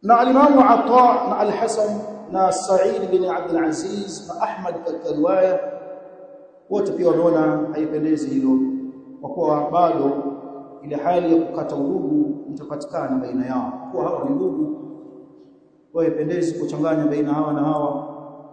na alimamu Ata na Al-Hasan na Sa'id bin Abdul Aziz na Ahmad katika riwaya wote pia wameona haipendezi hilo kwa kuwa bado ile hali ya kukata udugu itapatikana baina yao kwa hawa ni ndugu kwa haipendezi kuchanganya baina hawa na hawa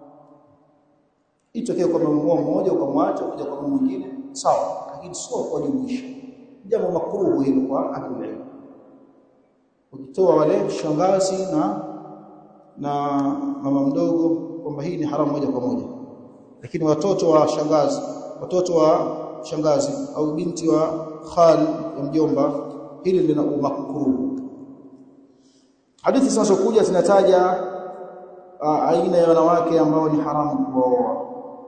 itokee kwa mmoja mmoja ukamwacha kuja kwa mwingine sawa lakini sio kwa jumuisha jambo makruhu hilo kwa ahlul ukitoa wale shangazi na na mama mdogo kwamba hii ni haramu moja kwa moja lakini watoto wa shangazi watoto wa shangazi au binti wa khal ya mjomba hili lina makruhu hadithi zinazokuja zinataja aina ya wanawake ambao ni haramu kuoa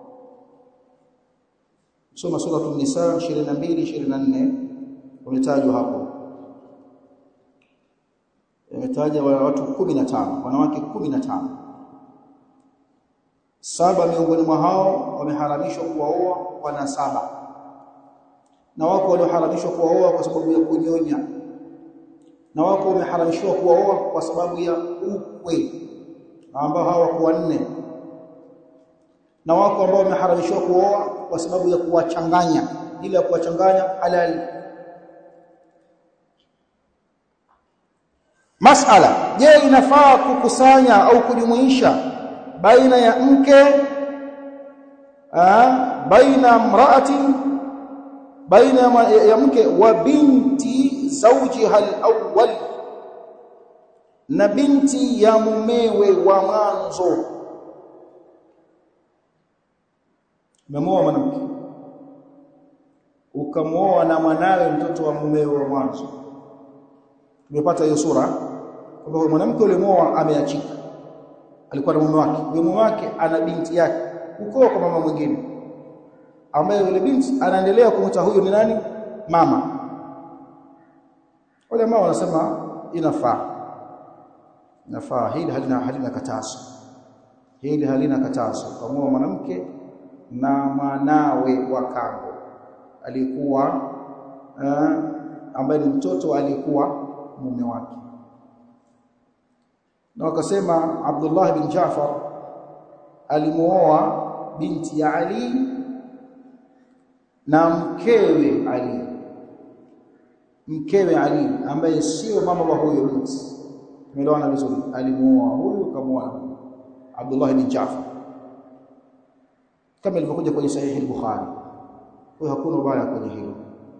soma sura an-nisa 22 24 umetajwa hapo imetaja watu 15 wanawake 15 saba miongoni mwa hao wameharamishwa kuwaoa wana saba na wako walioharamishwa kuwaoa kwa sababu ya kunyonya na wako wameharamishwa kuwaoa kwa sababu ya ukwe ambao hawa kwa nne na wako ambao wameharamishwa kuoa kwa sababu ya kuwachanganya ili ya kuwachanganya halali Masala je inafaa kukusanya au kujumuisha baina ya mke ah baina mraatin baina ya, ya mke wa binti zawjiha al-awwal na binti ya mumewe wa mwanzo umemoa mwanamke ukamwoa na mwanawe mtoto wa mumewe wa mwanzo tumepata hiyo sura kwamba mwanamke yule mwoa ameachika alikuwa na mume wake yule mume wake ana binti yake ukoo kwa mama mwingine ambaye yule binti anaendelea kumwita huyo ni nani mama wale mama wanasema inafaa inafaa hili halina halina katazo hili halina katazo kama mwanamke na mwanawe wa kambo alikuwa uh, ambaye ni mtoto alikuwa mume wake na wakasema Abdullah bin Jafar alimuoa binti ya Ali na mkewe Ali mkewe Ali ambaye sio mama wa huyo binti tumeelewana vizuri alimuoa huyu kamuoa Abdullah bin Jafar kama ilivyokuja kwenye sahihi al-Bukhari kwa hakuna ubaya kwenye hilo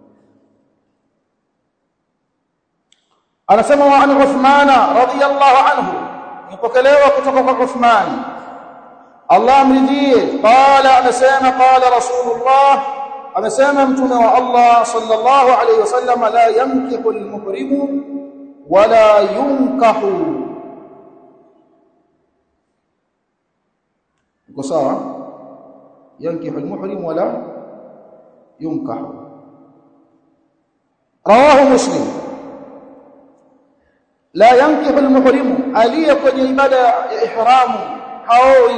anasema wa an Uthman radiyallahu anhu nipokelewa kutoka kwa Uthman Allah amridhie qala anasema qala rasulullah amesema mtume wa Allah sallallahu alayhi wasallam la yankihu al-muhrimu wala yunkahu uko sawa yankihu al-muhrim wala yunkahu rawahu muslim la yankihu al-muhrim aliye kwenye ibada ya ihramu haoi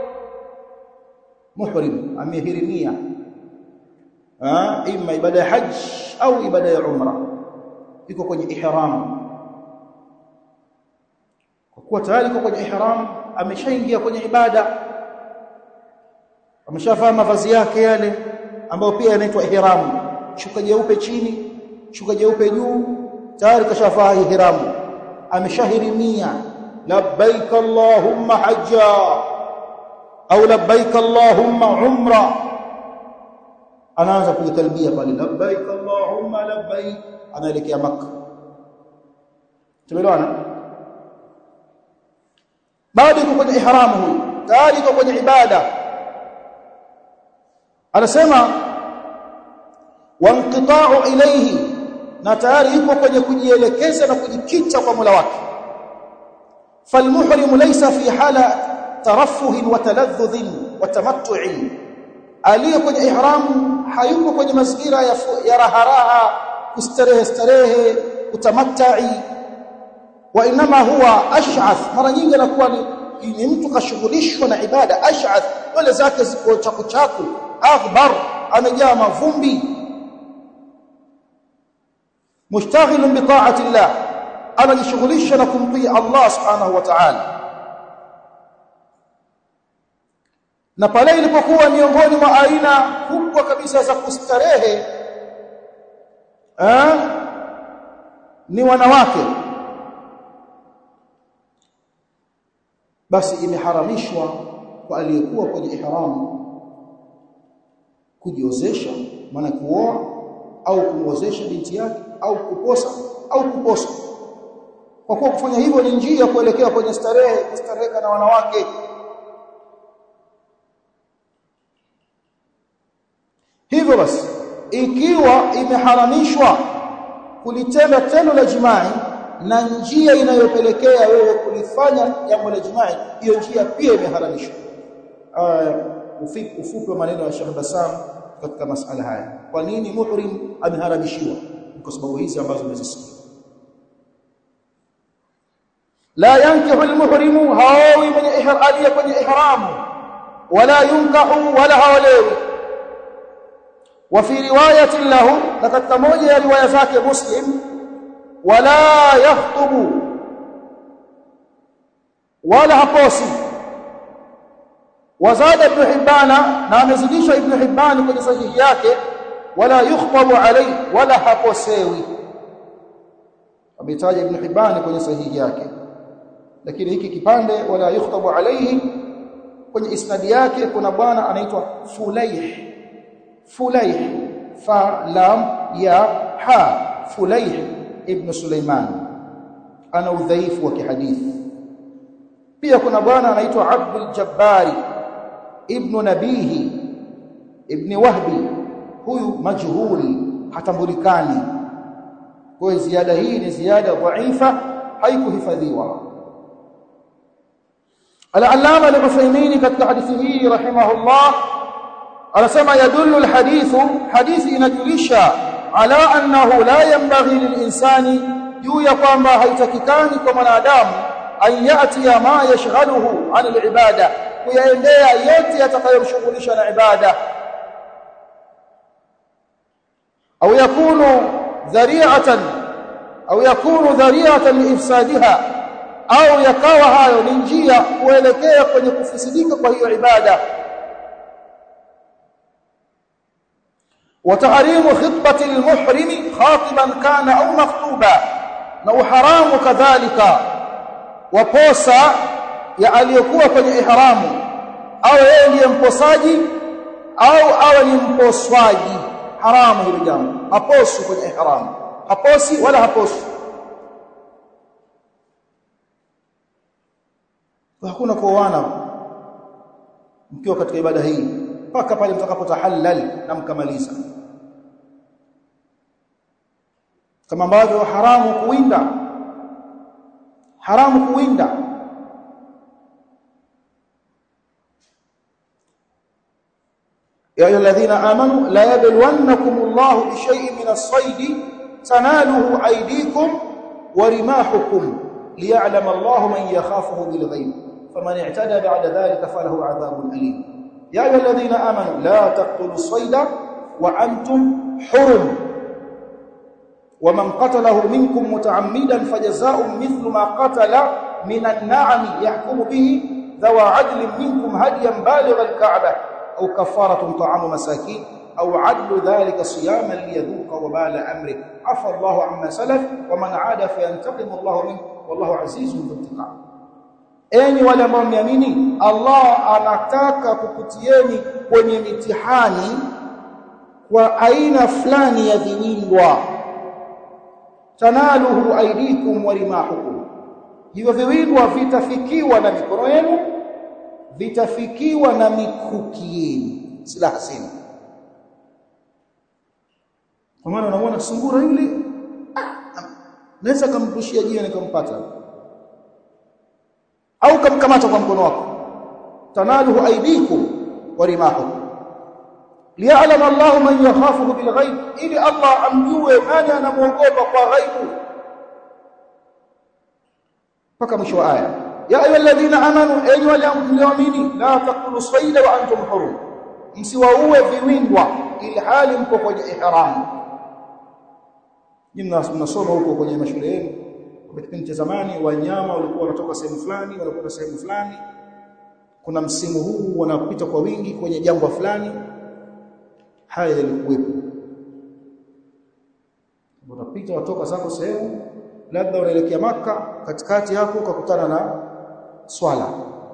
muhrim amehirimia ah ima ibada ya hajj au ibada ya umra iko kwenye ihram kwa kuwa tayari iko kwenye ihram ameshaingia kwenye ibada ameshavaa mavazi yake yale ambayo pia yanaitwa ihram shuka jeupe chini shuka jeupe juu tayari kashavaa ihram ameshahirimia labbaik allahumma hajja au labbaik allahumma umra anaanza kuitalbia pale labbaik allahumma labbaik anaelekea maka tumeelewana bado yuko kwenye ihramu huyu tayari yuko kwenye ibada anasema wanqita'u ilayhi na tayari yuko kwenye kujielekeza na kujikita kwa Mola wake falmuhrim laysa fi hala tarafuh wa taladhdh wa tamattu' aliye kwenye ihramu hayuko kwenye mazingira ya, ya raharaha kustarehe starehe kutamattai wa inma huwa ash'ath mara nyingi anakuwa ni, ni mtu kashughulishwa na ibada ash'ath wale zake ziko chaku chaku aghbar amejaa mavumbi mushtaghilun bi ta'ati Allah anajishughulisha na kumtii Allah subhanahu wa ta'ala na pale ilipokuwa miongoni mwa aina kubwa kabisa za kustarehe eh, ni wanawake basi imeharamishwa kwa aliyekuwa kwenye ihramu kujiozesha maana kuoa au kumwozesha binti yake au kuposa au kuposa kwa kuwa kufanya hivyo ni njia kuelekea kwenye starehe kustareheka na wanawake hivyo basi ikiwa imeharamishwa kulitenda tendo la jimai na njia inayopelekea wewe kulifanya jambo la jimai hiyo njia pia imeharamishwa ufupi wa maneno ya Sheikh Bassam katika masala haya kwa nini muhrim ameharamishiwa kwa sababu hizi ambazo umezisikia la yankihu almuhrimu hawi mwenye ihralia kwenye ihramu wala yunkahu wala hawalewi وفي روايه له لقد موجه روايه ذاك مسلم ولا يخطب ولا haposi وزاد ابن حبان na amezidisha ibn hibban kwenye sahihi yake wala yukhtabu alayhi wala haposewi ametaja ibn hibban kwenye sahihi yake lakini hiki kipande wala yukhtabu alayhi kwenye isnadi yake kuna bwana anaitwa Fulaih Fulaih fa lam ya ha Fulaih ibn Sulaiman ana udhaifu wa kihadithi pia kuna bwana anaitwa Abdul Jabbari ibn Nabihi ibn Wahbi huyu majhuli hatambulikani kwa ziada hii ni ziada dhaifa haikuhifadhiwa Al-Allama al-Uthaymeen katika hadithi hii rahimahullah anasema yadullu al-hadithu hadithi inajulisha ala annahu la yanbaghi lil-insani juu ya kwamba haitakikani kwa mwanadamu an yati ma yashghaluhu an al-ibada kuyaendea yote yatakayomshughulisha na ibada au yakunu dhari'atan au yakunu dhari'atan liifsadiha au yakawa hayo ni njia kuelekea kwenye kufisidika kwa hiyo ibada وتحريم خطبه المحرم خاطبا كان او مخطوبا na uharamu kadhalika waposa ya aliyokuwa kwenye ihramu au yeye ndiye mposaji au awe ni mposwaji haramu hilo jambo haposi kwenye ihramu haposi wala haposi hakuna kuoana mkiwa katika ibada hii mpaka pale mtakapotahallal na mkamaliza kama ambavyo haramu kuwinda haramu kuwinda يا ايها الذين امنوا لا يبلونكم الله بشيء من الصيد تناله ايديكم ورماحكم ليعلم الله من يخافه بالغيب فمن اعتدى بعد ذلك فله عذاب اليم يا ايها الذين امنوا لا تقتلوا الصيد وانتم حرم ومن قتله منكم متعمدا فجزاء مثل ما قتل من النعم يحكم به ذو عدل منكم هديا بالغ الكعبه او كفاره طعام مساكين او عدل ذلك صياما ليذوق وبال امره عفى الله عما سلف ومن عاد فينتقم الله منه والله عزيز ذو انتقام enyi wale ambao mmeamini Allah anataka kukutieni kwenye mitihani kwa aina fulani ya viwindwa tanaluhu aidikum wa rimahukum hivyo viwindwa vitafikiwa na mikono yenu vitafikiwa na mikuki yenu silaha zenu kwa maana unamwona sungura yule ah, naweza kumpushia jiwe nikampata au kamkamata kwa mkono wako tanaluhu aidikum wa rimahukum liya'lam Allahu man yakhafuhu bil ghaib ili Allah amjue nani anamuogopa kwa ghaibu mpaka mwisho wa aya ya ayyuhalladhina amanu enyi wale mlioamini la taqtulu sayda wa antum hurum msiwaue viwindwa ili hali mko kwenye ihram jinna mnasoma huko kwenye mashule yenu kwa kipindi cha zamani wanyama walikuwa wanatoka sehemu fulani wanakwenda sehemu fulani kuna msimu huu wanapita kwa wingi kwenye jangwa fulani haya yalikuwepo unapita watoka zako sehemu labda unaelekea maka katikati yako ukakutana na swala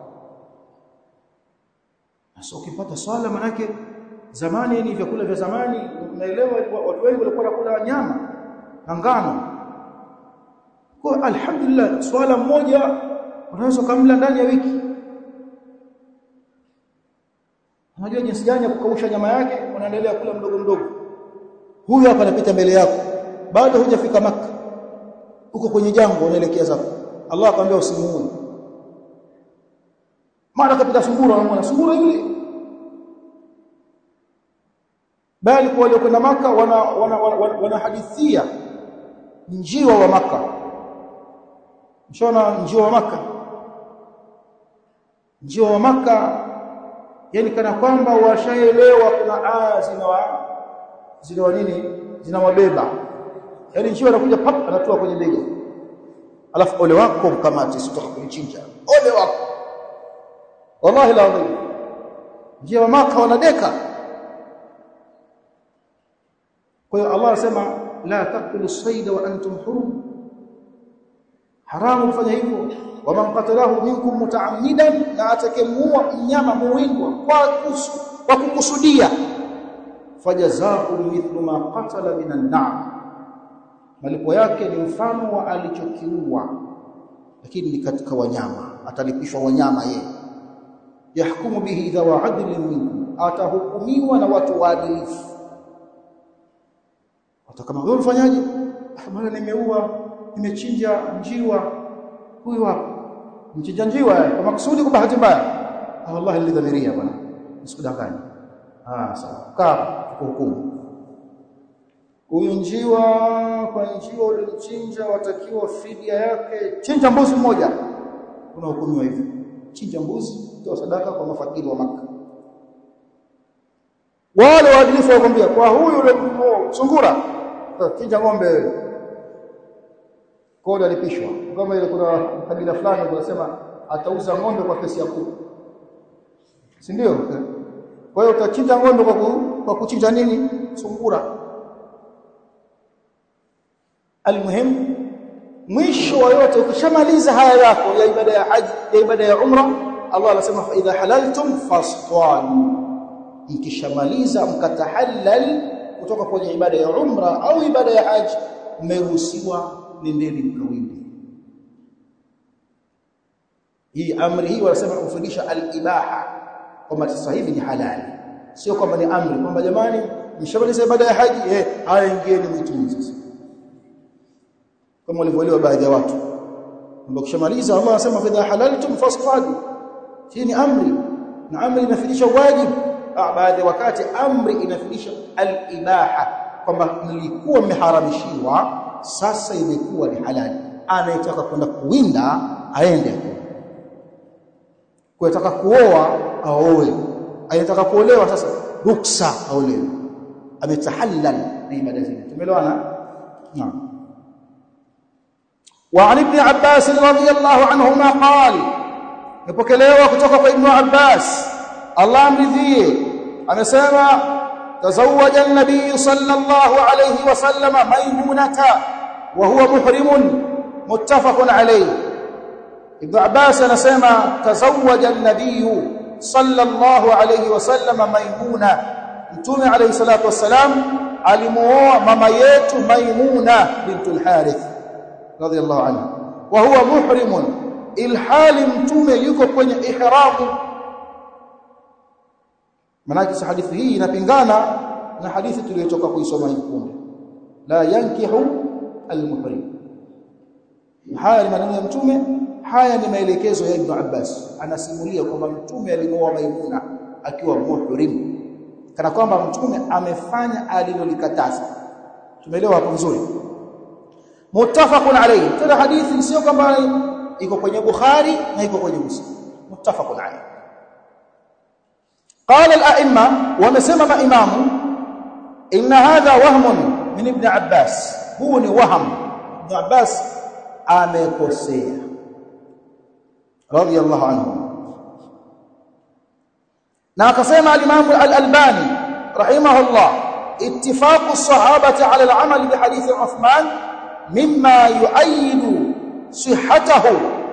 sasa ukipata swala manake zamani ni vyakula vya zamani unaelewa watu wengi walikuwa wanakula nyama na ngano kwa alhamdulillah swala mmoja unaweza kumla ndani ya wiki unajua jinsi gani ya kukausha nyama yake unaendelea kula mdogo mdogo huyu hapa anapita mbele yako bado hujafika maka uko kwenye jangwa unaelekea zako Allah akamwambia usimuue mara kapita sungura unamwona sungura yule bali kwa waliokwenda maka wana wanahadithia wana, wana, wana njiwa wa maka mshona njiwa wa maka njiwa wa maka yani kana kwamba washaelewa kuna aya zinawa zinawa nini zinawabeba yani njiwa anakuja pap anatoa kwenye bega alafu ole wako mkamati sitoka kunichinja ole wako wallahi la adhim njiwa wa maka wanadeka kwa hiyo Allah anasema la taqtulu sayda wa antum hurum haramu kufanya hivyo waman qatalahu minkum mutaammidan na atakayemuua mnyama muwindwa kwa kusu, kwa kukusudia fajazaa'u mithlu ma qatala minan na'am malipo yake ni mfano wa alichokiua lakini ni katika wanyama atalipishwa wanyama yeye yahkumu bihi idha wa adlin minkum atahukumiwa na watu waadilifu hata kama wewe mfanyaje bwana nimeua nimechinja njiwa huyu hapa mchinja njiwa kwa makusudi kwa bahati mbaya wallahi nilidhamiria bwana usikudanganye ah sawa kaa hukumu huyu njiwa kwa njiwa ulimchinja watakiwa fidia yake chinja mbuzi mmoja kuna hukumiwa hivyo chinja mbuzi toa sadaka kwa mafakiri wa maka wale waadilifu wakwambia kwa huyu ulimchinja sungura chinja ng'ombe kodi alipishwa kama ile kuna kabila fulani wanasema atauza ng'ombe kwa pesa ya kuku si ndio kwa hiyo utachinja ng'ombe kwa, ku, kwa kuchinja nini sungura almuhim mwisho wa yote ukishamaliza haya yako ya ibada ya haji ya ibada ya umra Allah anasema fa idha halaltum fasṭanu mkishamaliza mkatahallal kutoka kwenye ibada ya umra au ibada ya haji mmeruhusiwa nendeni mkawinde hii amri hii wanasema kufundisha al-ibaha kwamba sasa hivi ni halali sio kwamba ni amri kwamba jamani mshamaliza ibada ya haji eh haya ingieni mwituni sasa kama walivyoelewa baadhi ya watu kwamba kishamaliza Allah anasema fa halaltum fasfadu hii ni amri na amri inafundisha wajibu ah baadhi wakati amri inafundisha al-ibaha kwamba mlikuwa mmeharamishiwa sasa imekuwa ni halali anayetaka kwenda kuwinda aende kuyataka kuoa aoe anayetaka kuolewa sasa ruksa aolewe ametahallal na ibada zile tumeelewana naam وعن ابن عباس رضي الله عنهما قال نبكلوا kutoka kwa ibn Abbas Allah amridhie amesema تزوج النبي صلى الله عليه وسلم ميمونة وهو محرم متفق عليه ابن عباس anasema تزوج النبي صلى الله عليه وسلم ميمونة mtume عليه الصلاه والسلام alimuoa mama yetu maimuna bintul harith radiyallahu anha wa huwa muhrim ilhali mtume yuko kwenye ihramu manake hadithi hii inapingana na hadithi tuliyotoka kuisoma hivi punde la yankihu almuhrim haya ni maneno ya mtume haya ni maelekezo ya Ibn Abbas anasimulia kwamba mtume alimwoa Maimuna akiwa muhrim kana kwamba mtume amefanya alilolikataza tumeelewa hapo vizuri muttafaqun alayhi tena hadithi sio kwamba iko kwenye Bukhari na iko kwenye Muslim muttafaqun alayhi قال الائمه ومسمى امام ان هذا وهم من ابن عباس هو ni waham ibn Abbas amekosea radiyallahu anhu na akasema al-Imam al-Albani rahimahullah ittifaqu as-sahabati ala al-amal bi hadith Uthman mimma yu'ayyidu sihhatahu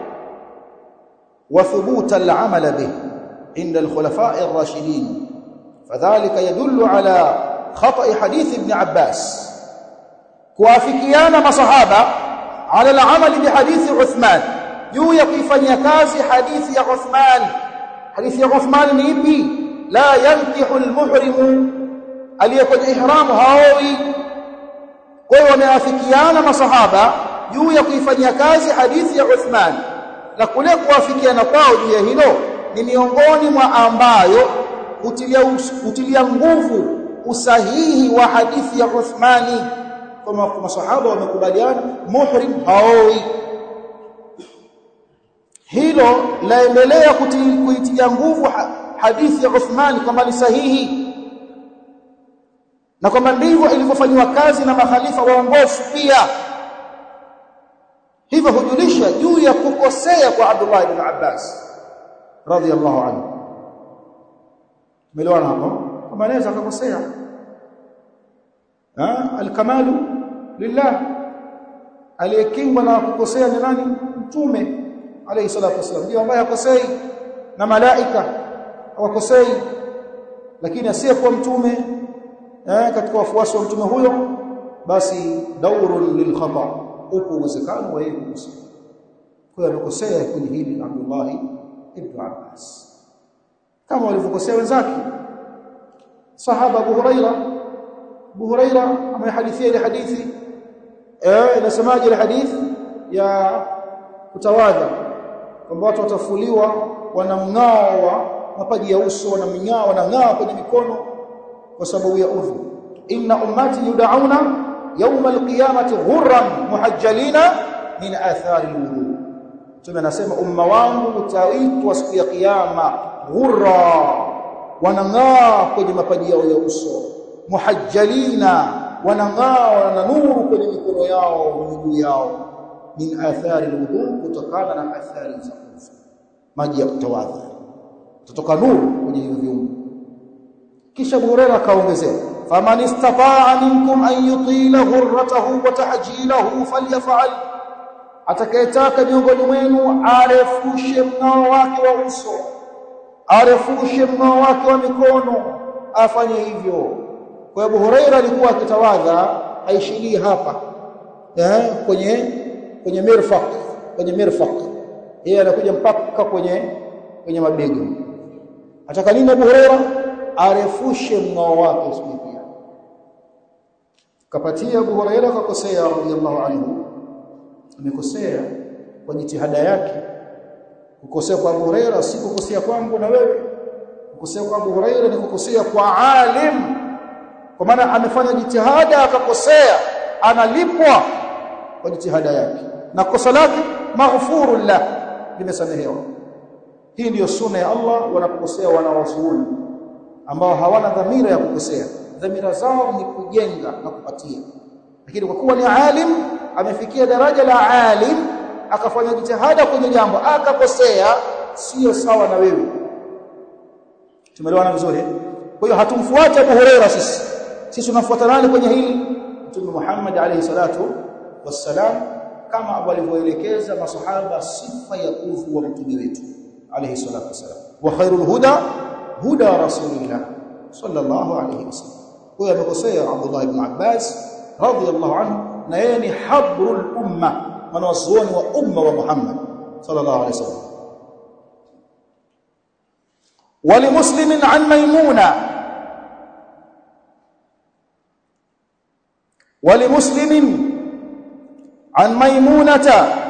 wa thubut al-amal bih inda al-khulafa' ar-rashidin fadhalika yadullu ala khata'i hadith ibn Abbas kuafikiana masahaba ala al-amal bi hadith Uthman juu ya kuifanyia kazi hadithi ya Uthman hadithi ya Uthman ni ipi la yankihu almuhrimu aliyekwenye ihramu haowi kwa hiyo wameafikiana masahaba juu ya kuifanyia kazi hadithi ya Uthman na kule kuafikiana kwao juu ya hilo ni miongoni mwa ambayo utilia, utilia nguvu usahihi wa hadithi ya Uthmani kama masahaba wamekubaliana muhrim haowi hilo laendelea kuitia nguvu hadithi ya Uthman kwamba ni sahihi na kwamba ndivyo ilivyofanywa kazi na makhalifa waongofu pia hivyo hujulisha juu ya kukosea kwa Abdullah ibn Abbas radhiyallahu anhu melewana hapo kama anaweza akakosea alkamalu lillah aliyekingwa na kukosea ni nani mtume alayhi salatu wasallam ndio ambaye hakosei na malaika hawakosei lakini asiyekuwa mtume eh, katika wafuasi wa mtume huyo basi daurun lil khata upo uwezekano wa yeye kukosea kwa hiyo amekosea kwenye hili Abdullah ibn Abbas kama walivyokosea wenzake sahaba Abu Huraira Abu Huraira amehadithia ile hadithi eh inasemaje ile hadithi ya kutawadha kwamba watu watafuliwa wana mng'ao wa mapaji ya uso wana mng'ao wanang'aa kwenye mikono kwa sababu ya udhu inna ummati yud'auna yawm alqiyamati ghurran muhajjalina min athari alwudu tume anasema umma wangu utaitwa siku ya kiyama ghurra wanang'aa kwenye mapaji yao ya uso muhajjalina wanang'aa na nuru kwenye mikono yao miguu yao min athari alwudu kutokana na athari za udhu maji ya kutawadha kutoka nuru kwenye hivyo viungo kisha Abu Hurairah akaongezea faman istata'a minkum an yutila ghurratahu wa tahjilahu falyaf'al atakayetaka miongoni mwenu arefushe mng'ao wake wa uso arefushe mng'ao wake wa mikono afanye hivyo kwa Abu Hurairah alikuwa akitawadha aishilie hapa eh kwenye kwenye mirfaq kwenye mirfaq yeye anakuja mpaka kwenye kwenye mabega ataka nini Abu Hurairah arefushe mng'ao wake siku pia kapatia Abu Hurairah kakosea radhiallahu anhu amekosea kwa jitihada yake kukosea kwa Abu Hurairah si kukosea kwangu na wewe kukosea kwa Abu Hurairah ni kukosea kwa alim kwa maana amefanya jitihada akakosea analipwa kwa jitihada yake na kosa lake maghfurun la limesamehewa hii ndiyo sunna ya Allah wanapokosea wanawazuoni ambao hawana dhamira ya kukosea dhamira zao ni kujenga na kupatia lakini kwa kuwa ni alim amefikia daraja la alim akafanya jitihada kwenye jambo akakosea sio sawa na wewe tumeelewana vizuri kwa hiyo hatumfuati Abu Huraira sisi sisi tunafuata nani kwenye hili Mtume Muhammad alayhi salatu wassalam kama walivyoelekeza masahaba sifa ya udhu wa mtume wetu alayhi salatu wassalam wa khairul huda huda rasulillah sallallahu alayhi wasallam huyo amekosea Abdullah ibn Abbas radiyallahu anhu na yeye ni habrul umma mwanazuoni wa umma wa Muhammad sallallahu alayhi wasallam ولمسلم عن ميمونه ولمسلم عن ميمونه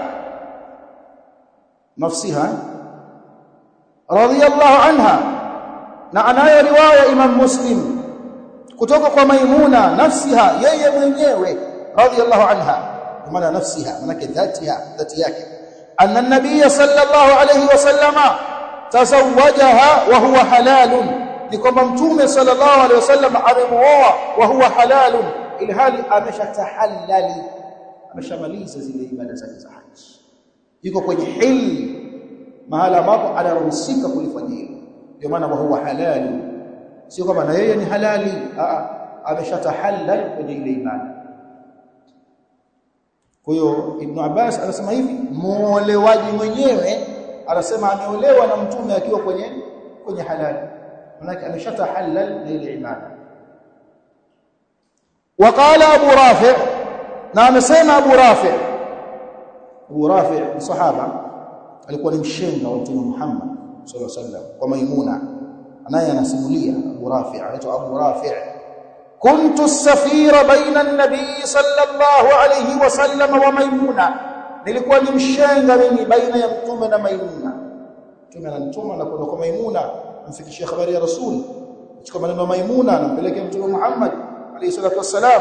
نفسها رضي الله عنها na anayo riwaya Imam Muslim kutoka kwa Maimuna nafsiha yeye mwenyewe radhiyallahu anha maana nafsiha maana dhatiha dhati yake anna an-nabiy sallallahu alayhi wasallama tazawwajaha wa huwa halalun ni kwamba mtume sallallahu alayhi wasallam amemuoa wa huwa halalun ilhali ameshatahallali ameshamaliza zile ibada zake za haji yuko kwenye hil mahala ambapo anaruhusika kulifanya hilo ndio maana huwa halali sio kama na yeye ni halali a ameshatahallal kwenye ile ibada kwa hiyo Ibn Abbas anasema hivi muolewaji mwenyewe anasema ameolewa na mtume akiwa kwenye kwenye halali maana ameshatahallal na ile ibada وقال ابو رافع na amesema abu rafi abu rafi ni sahaba alikuwa ni mshenga wa mtume Muhammad sallallahu alaihi wasallam kwa maimuna anaye anasimulia abu rafi anaitwa abu rafi كنت السفير بين النبي صلى الله عليه وسلم وميمونه nilikuwa ni mshenga mimi baina ya mtume na maimuna mtume ananituma na kwenda kwa maimuna amfikishie habari ya rasul chukua maneno ya maimuna anampelekea mtume Muhammad alayhi salatu wassalam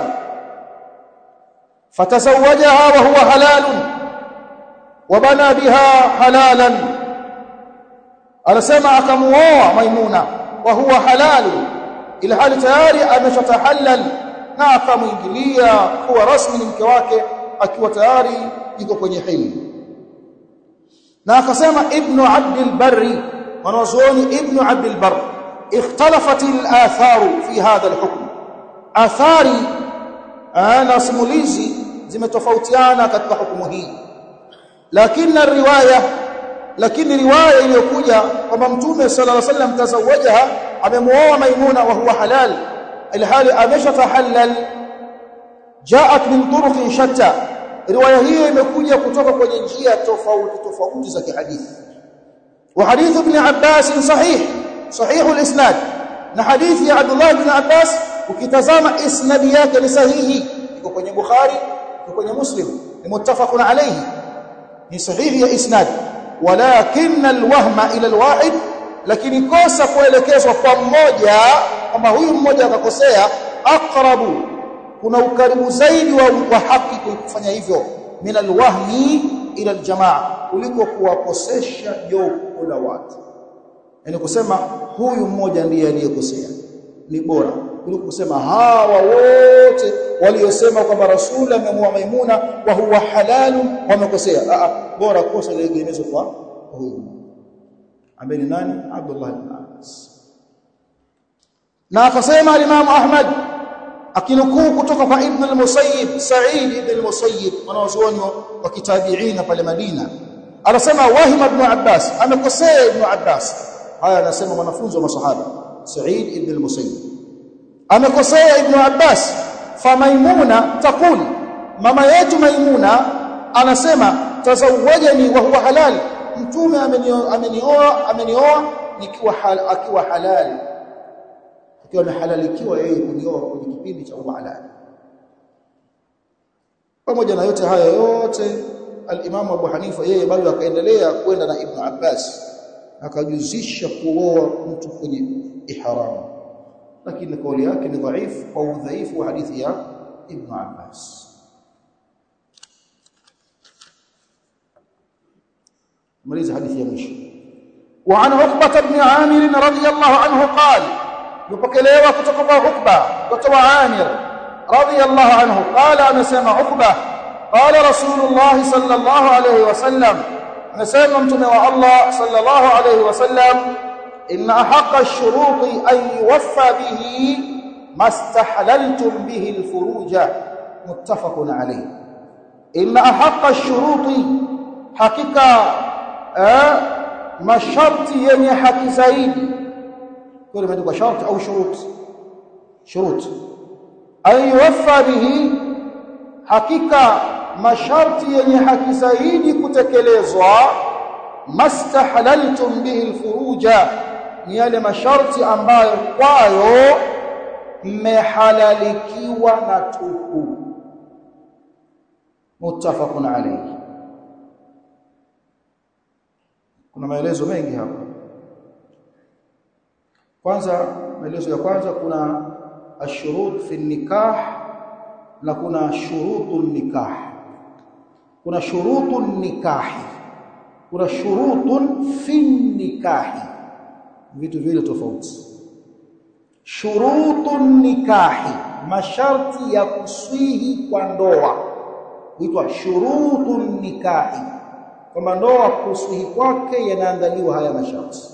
fatazawajaha wa huwa halalun wa bana biha halalan anasema akamuoa maimuna wa huwa halalun ila hali tayari ameshatahallal na akamuingilia kuwa rasmi ni mke wake akiwa tayari yuko kwenye hili na akasema ibnu abdul barri wanazuoni ibnu abdul barr اختلفت الاثار في هذا الحكم athari na simulizi zimetofautiana katika hukumu hii lakini riwaya lakini riwaya iliyokuja kwamba mtume sallallahu alaihi wasallam tazawajaha amemuoa maimuna wa huwa halal ilhali ameshatahallal jaat min turuq shatta riwaya hiyo imekuja kutoka kwenye njia tofauti tofauti za kihadithi wa hadith ibn abbas sahih sahih al-isnad na hadithi ya abdullah ibn abbas ukitazama isnadi yake ni sahihi iko kwenye bukhari iko kwenye muslim ni muttafaqun alayhi ni sahihi ya isnad walakin alwahma ila alwahid lakini kosa kuelekezwa kwa mmoja kwamba huyu mmoja akakosea aqrabu kuna ukaribu zaidi wa, wa haki kufanya hivyo min alwahmi ila aljamaa kuliko kuwakosesha jopo la watu yani kusema huyu mmoja ndiye aliyekosea ni bora kuliko kusema hawa wote waliosema kwamba rasul amemua maimuna wa huwa halalu wamekosea a bora kosa liegemezwe kwa huyu ambaye ni nani Abdullah ibn Abbas na akasema al-Imam Ahmad akinukuu kutoka kwa Ibn al-Musayyib Sa'id ibn al-Musayyib wanaozuoni wa kitabiina pale Madina anasema wahima ibn Abbas amekosea ibn Abbas haya anasema mwanafunzi wa masahaba Sa'id ibn al-Musayyib amekosea ibn Abbas fa Maimuna taqul mama yetu Maimuna anasema tazawwajani wa huwa halal mtume amenioa amenioa nikiwa hal, akiwa halali akiwa amehalalikiwa yeye kunioa kwenye kipindi cha huwa halali pamoja na yote haya yote al-Imam Abu Hanifa yeye bado akaendelea kwenda na Ibn Abbas akajuzisha kuoa mtu kwenye ihram lakini kauli yake ni dhaifu kwa udhaifu wa hadithi ya Ibn Abbas ماليز حديث يمشي وعن عقبة بن عامر رضي الله عنه قال يبكلوا كتب عقبة كتب عامر رضي الله عنه قال أنا سمع عقبة قال رسول الله صلى الله عليه وسلم نسمع متنا الله صلى الله عليه وسلم إن أحق الشروط أن يوفى به ما استحللتم به الفروج متفق عليه إن أحق الشروط حقيقة eh, masharti yenye haki zaidi kwa imeandikwa sharti au shurut shurut ayuwaffa bihi hakika masharti yenye haki zaidi kutekelezwa mastahlaltum bihi alfuruja ni yale masharti ambayo kwayo mmehalalikiwa na tupu muttafaqun alayhi kuna maelezo mengi hapa kwanza maelezo ya kwanza kuna ashurut fi nikah na kuna shurutun nikah kuna shurutun nikahi kuna shurutun fi nikahi vitu vile tofauti shurutun nikahi masharti ya kuswihi kwa ndoa huitwa shurutun nikahi kwamba ndoa kusuhi kwake yanaandaliwa haya masharti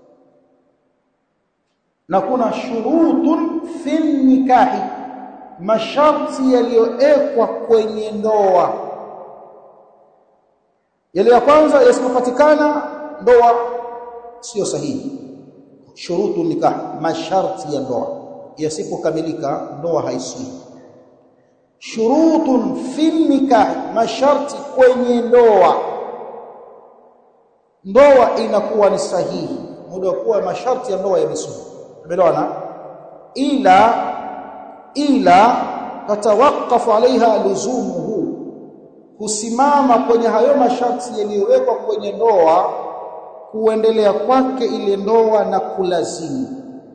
na kuna shurutun fi nikahi masharti yaliyowekwa kwenye ndoa yale ya kwanza yasipopatikana ndoa sio sahihi shurutu nikah masharti ya ndoa yasipokamilika ndoa haisii shurutun fi nikah masharti kwenye ndoa ndoa inakuwa ni sahihi muda kuwa masharti ya ndoa yamesuu umeelewana ila ila tatawakafu alaiha luzumuhu kusimama kwenye hayo masharti yaliyowekwa kwenye ndoa kuendelea kwake ile ndoa na kulazimu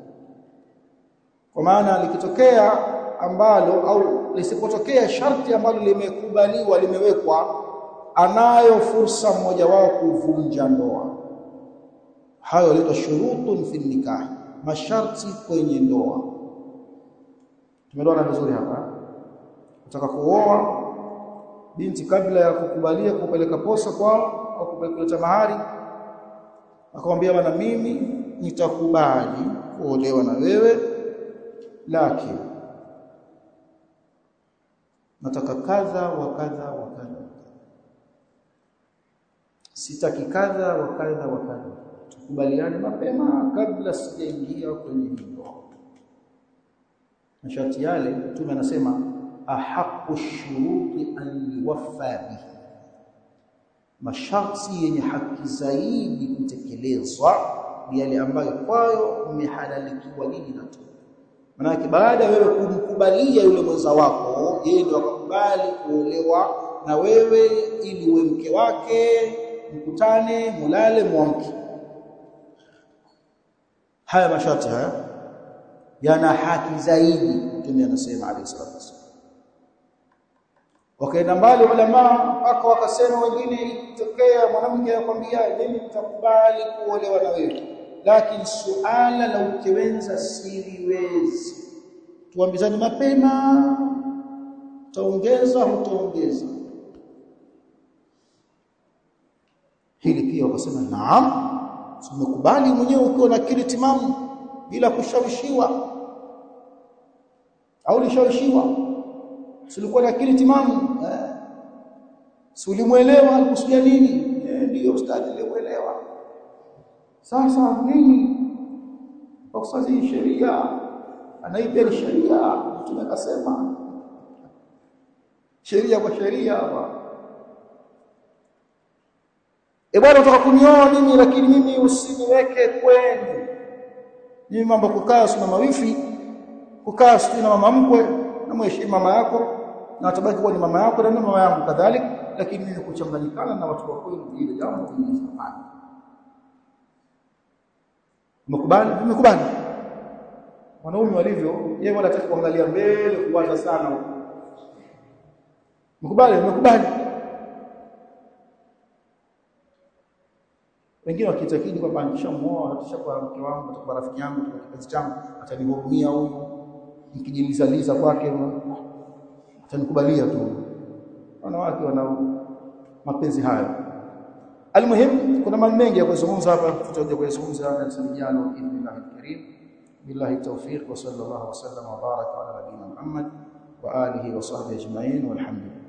kwa maana likitokea ambalo au lisipotokea sharti ambalo limekubaliwa limewekwa anayo fursa mmoja wao kuvunja ndoa hayo yanaitwa shurutun fi nikah masharti kwenye ndoa tumeelewana vizuri hapa utaka kuoa binti kabla ya kukubalia kupeleka posa kwao au kupeleka mahari akamwambia bwana mimi nitakubali kuolewa na wewe lakini nataka kadha wa kadha wa kadha sitaki kadha wa kadha wa kadha tukubaliane mapema kabla sijaingia kwenye ndoa masharti yale mtume anasema ahaqu shuruti an yuwaffa bihi masharti yenye haki zaidi kutekelezwa ni yale ambayo kwayo umehalalikiwa nini na tu manake baada wewe kumkubalia yule mwenza wako yeye ndio akakubali kuolewa na wewe ili uwe mke wake mkutane mulale muamke haya masharti haya yana haki zaidi mtume anasema alayhi salatu wasallam wakaenda mbali ulama mpaka wakasema wengine ikitokea mwanamke akwambia mimi nitakubali kuolewa na wewe lakini suala la ukewenza siliwezi tuambizane mapema utaongeza hutaongeza hili pia wakasema naam tumekubali mwenyewe ukiwa na akili timamu bila kushawishiwa au lishawishiwa silikuwa na akili timamu eh si ulimuelewa alikusudia nini eh ndio ustadi nilimuelewa sasa nini kwa sababu sheria anaipia sheria mtume akasema sheria kwa sheria hapa e bwana utaka kunioa mimi lakini mimi usiniweke kwenu mimi mambo kukaa sina mawifi kukaa sina mama mkwe na mheshimu mama yako na atabaki kuwa ni mama yako na mama yangu kadhalika lakini mimi kuchanganyikana na watu wa kwenu ile jambo ni safari umekubali umekubali wanaume walivyo yeye wala hataki kuangalia mbele kuwaza sana umekubali umekubali wengine wakitakidi kwamba nikishamuoa atashakuwa mke wangu atakuwa rafiki yangu atakuwa kipenzi changu atanihurumia huyu nikijilizaliza kwake atanikubalia tu wanawake wana mapenzi hayo almuhim kuna mambo mengi ya kuzungumza hapa tutakuja kuyazungumza na sijano billahi alkarim billahi tawfiq wa sallallahu wa sallam wa baraka ala nabiyina muhammad wa alihi wa sahbihi ajma'in walhamdulillah